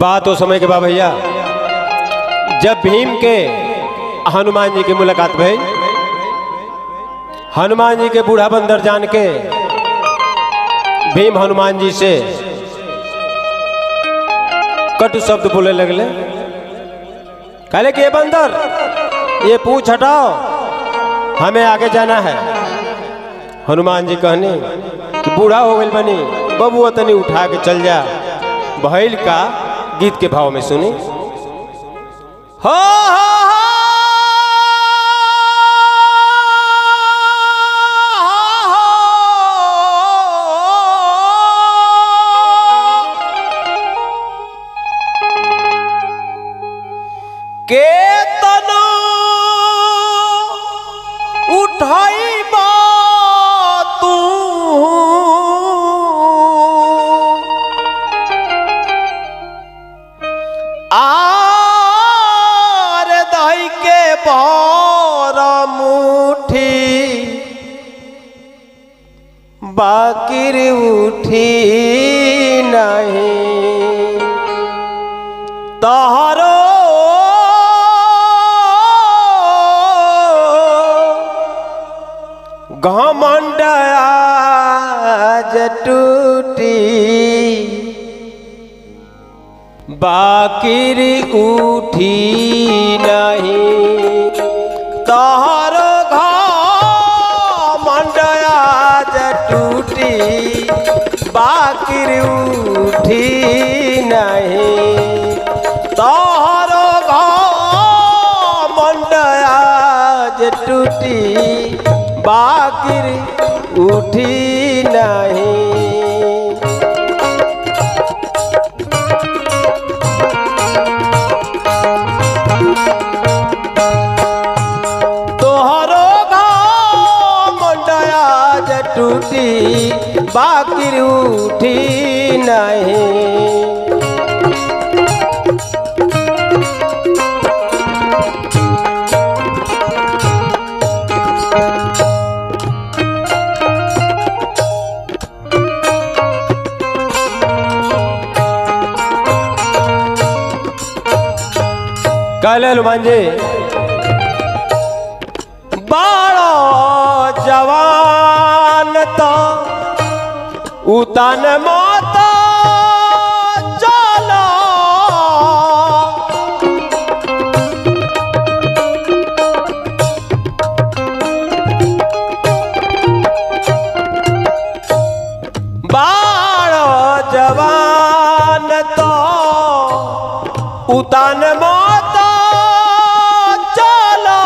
बात हो समय के बा भैया जब भीम के हनुमान जी की मुलाकात भई हनुमान जी के बूढ़ा बंदर जान के भीम हनुमान जी से कटु शब्द बोले लगले कहले कि ये बंदर ये पूछ हटाओ हमें आगे जाना है हनुमान जी कहने कि बूढ़ा हो गई बनी बबुआ तनी उठा के चल जा भैल का गीत के भाव में सुनी हो हो के तनो उठाई तू आर दही के भर मुठी बाकिर उठी नहीं तहरो घमंड आज टूटी बाकिर उठी नहीं तहर घमंड आज टूटी बाकिर उठी नहीं तहर घमंड आज टूटी बाकिर उठी नहीं तोहरो मंडया टूटी बाकिर उठी नहीं कहले हनुमान जी बाड़ो जवान तो उतन मत चलो बाड़ो जवान तो उतन मत चलो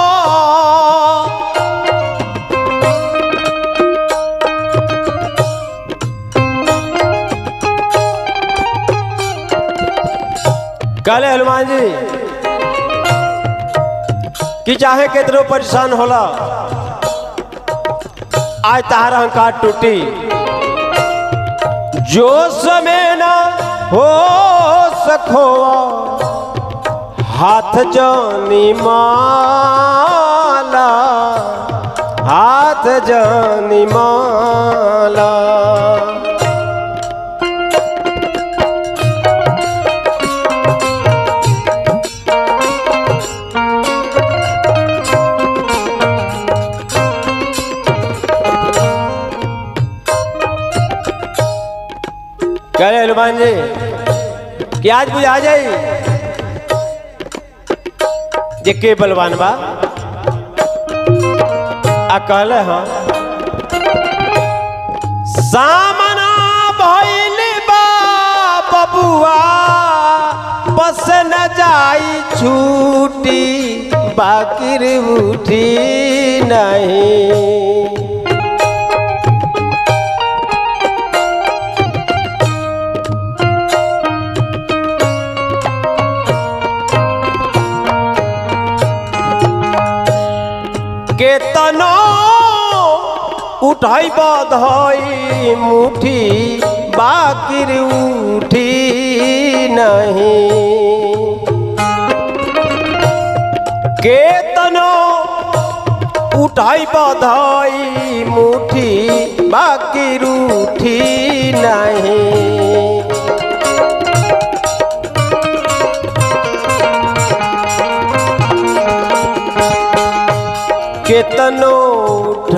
कहले हनुमान जी कि चाहे कितनो परेशान होला आज तहार अहंकार टूटी जो समय ना हो सको हाथ जानी माला हाथ जानी माला कह रहे हनुमान जी कि आज बुझा जाई जे के बलवान बा आ कहले हाँ सामना भइल बा बबुआ बस न जाई छूटी बाकिर उठी नहीं केतनो उठाई बधई मुठी बाकिर उठी नहीं केतनो उठाई बधई मुठी बाकिर उठी नहीं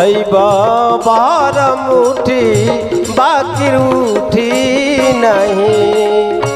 उठैब बार मुठी बाकी उठी नहीं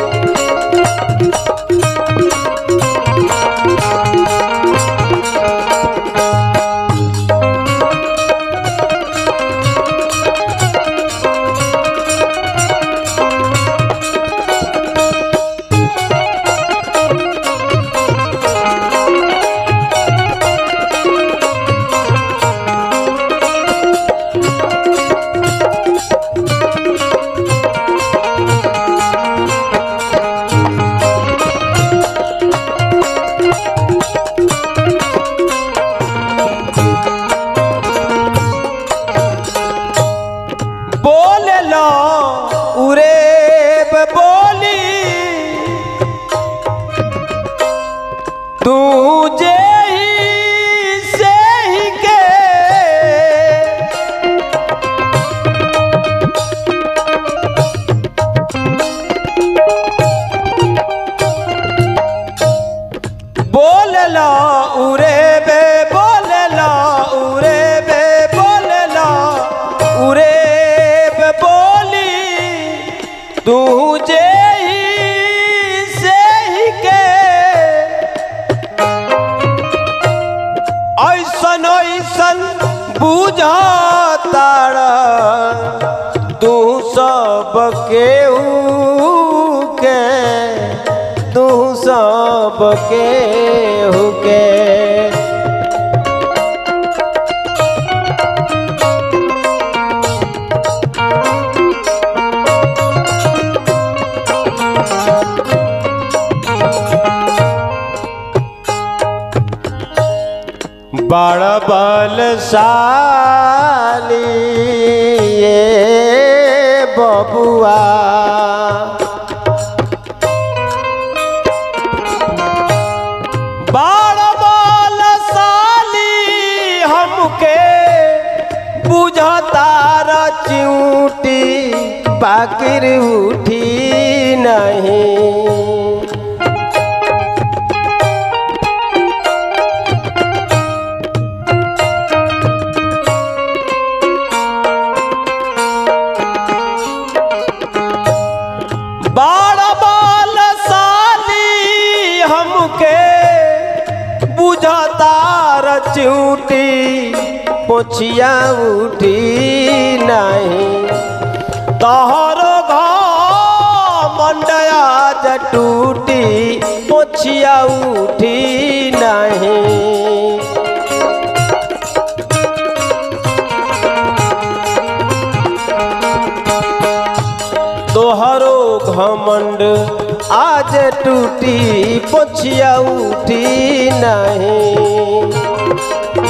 बोले लो उरे बोली तू जे ही से ही के बोले लो उरे बे बोले लो उरे बे बोले लो उरे बे बोली तू जे ही से ही के ऐसन ऐसन बुझातार तू सब केहू के तू सब केहू के बड़ बलशाली ये बबुआ बड़ बलशाली हमके बुझतार चिऊटी बाकिर उठी नहीं बाड़ बाल साली हमके बुझतार चिऊटी पोछिया उठी नहीं तहर मंडया जटूटी पोछिया उठी नहीं तोहरो घमंड आज टूटी पोछिया उठी नहीं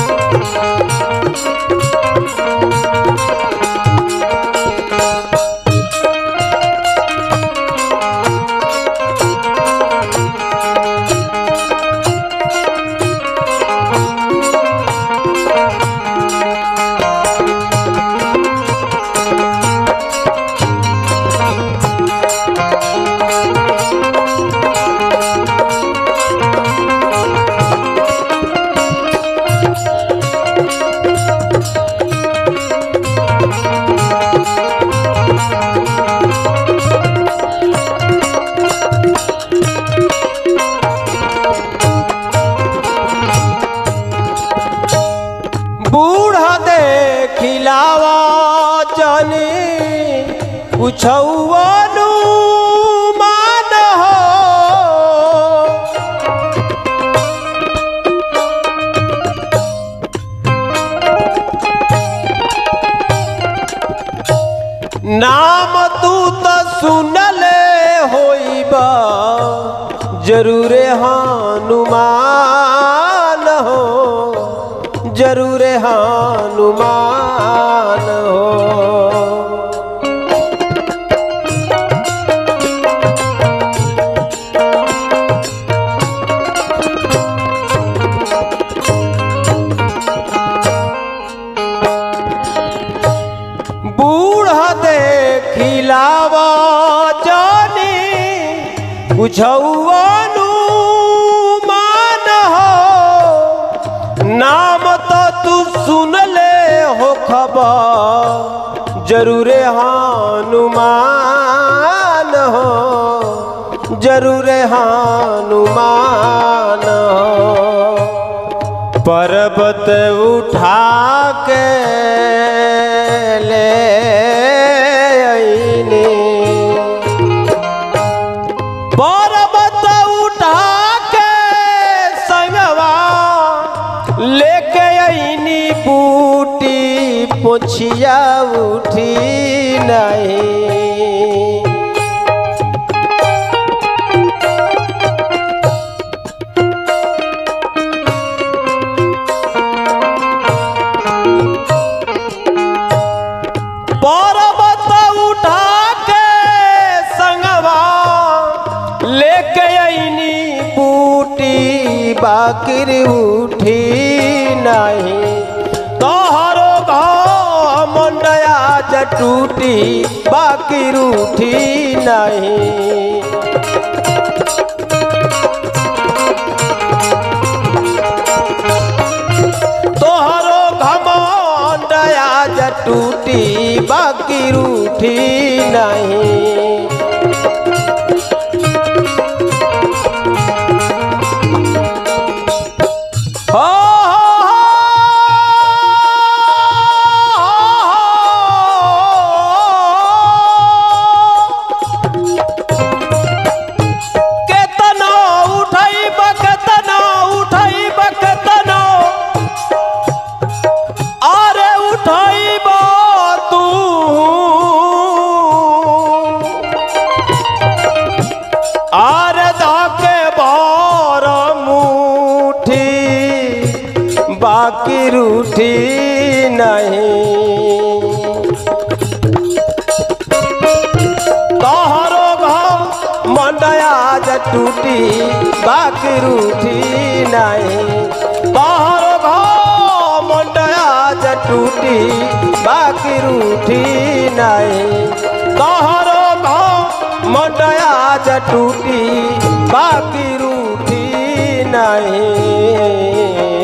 बूढ़ा दे खिलावा जानी पुछौनु मान हो नाम तू तो सुनले होइबा जरूरे हनुमान हो जरूर हनुमान हो बूढ़ा दे खिलावा जानी बुझौनु मान हो नाम तो तू सुन ले हो खबा जरूरे हनुमान हो जरूरे हनुमान हो पर्वत उठा के ले अइनी पर्वत उठा के संगवा लेके अइनी बूटी पोछिया उठी नहीं पर्वत उठा के संगवा लेके अइनी बूटी बाकिर उठी नहीं तोहरो घाव मंडया जटूटी बाकिर उठी नहीं तोहरो घमंड आज टूटी बाकी रूठी नहीं हो, केतना उठैब केतना उठैब केतना अरे उठैब तू अरे धके भर मुठी बाकी रूठी नहीं तोहरो घम मंडया ज टूटी बाकी रूठी नहीं तोहरो घम मंडया ज टूटी बाकी रूठी नहीं तोहरो घम मंडया ज टूटी बाकी रूठी नहीं